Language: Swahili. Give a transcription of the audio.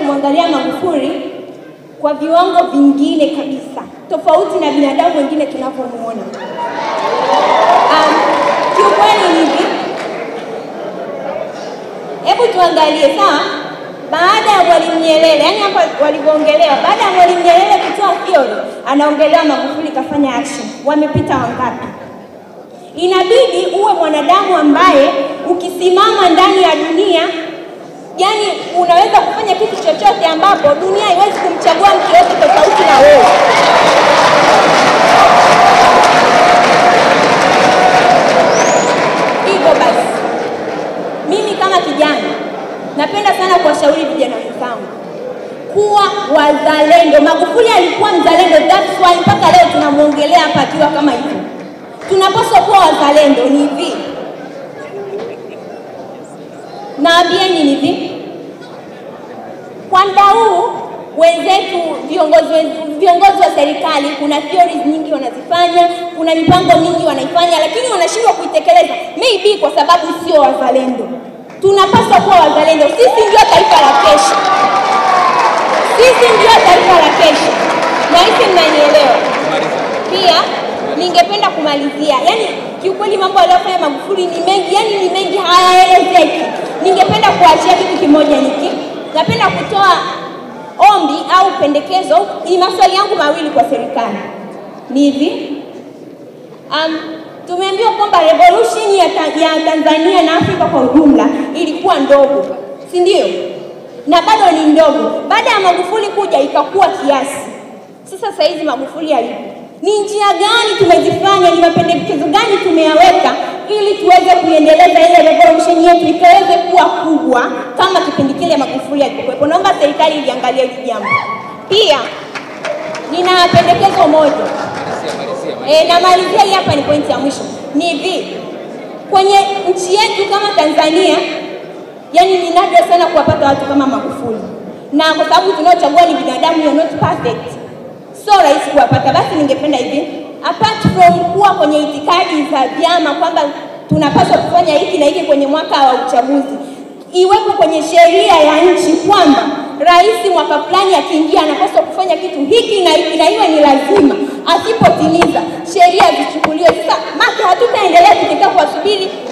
kumwangalia Magufuli kwa viwango vingine kabisa, tofauti na binadamu wengine tunavyomuona. Um, kiukweli ni hivi, hebu tuangalie sawa, baada ya Mwalimu Nyerere, yani hapa walivyoongelewa, baada ya Mwalimu Nyerere kutoa theory, anaongelewa Magufuli kafanya action. Wamepita wangapi? Inabidi uwe mwanadamu ambaye ukisimama ndani ya dunia, yani unaweza kufanya kitu chochote ambapo dunia haiwezi kumchagua mtu yote tofauti na wewe. Hivyo basi, mimi kama kijana napenda sana kuwashauri vijana wenzangu kuwa wazalendo. Magufuli alikuwa mzalendo, that's why mpaka leo tunamwongelea hapa akiwa kama hivyo. Tunapaswa kuwa wazalendo. Ni hivi, naambieni ni hivi, kwa muda huu wenzetu viongozi wen- viongozi wa serikali, kuna theories nyingi wanazifanya, kuna mipango mingi wanaifanya, lakini wanashindwa kuitekeleza, maybe kwa sababu sio wazalendo. Tunapaswa kuwa wazalendo. Sisi ndio taifa la kesho, sisi ndio taifa la kesho, na hisi mnanielewa. Pia ningependa kumalizia, yani kiukweli mambo aliyofanya Magufuli ni mengi, yani ni mengi hayaelezeki. Ningependa kuachia kitu kimoja niki, napenda kutoa ombi au pendekezo. Ni maswali yangu mawili kwa serikali, ni hivi um, tumeambiwa kwamba revolution ya, ta ya Tanzania na Afrika kwa ujumla ilikuwa ndogo, si ndio? Na bado ni ndogo. Baada ya Magufuli kuja ikakuwa kiasi. Sasa saa hizi Magufuli alipo, ni njia gani tumezifanya, ni mapendekezo gani tumeyaweka ili tuweze kuiendeleza ile revolution yetu ikaweze kuwa kubwa kama kipindi kile Magufuli alikuwepo. Naomba serikali iliangalia hili jambo. Pia nina pendekezo moja E, namalizia hii hapa, ni pointi ya mwisho. Ni hivi, kwenye nchi yetu kama Tanzania, yani ni nadra sana kuwapata watu kama Magufuli, na kwa sababu tunaochagua ni binadamu, you are not perfect, so rahisi kuwapata. Basi ningependa hivi, apart from kuwa kwenye itikadi za vyama kwamba tunapaswa kufanya hiki na hiki kwenye mwaka wa uchaguzi, iwepo kwenye sheria ya nchi kwamba rais mwaka fulani akiingia anapaswa kufanya kitu hiki na hiki na iwe ni lazima, asipotimiza sheria zichukuliwe. Sasa maka hatutaendelea tukikaa kuwasubiri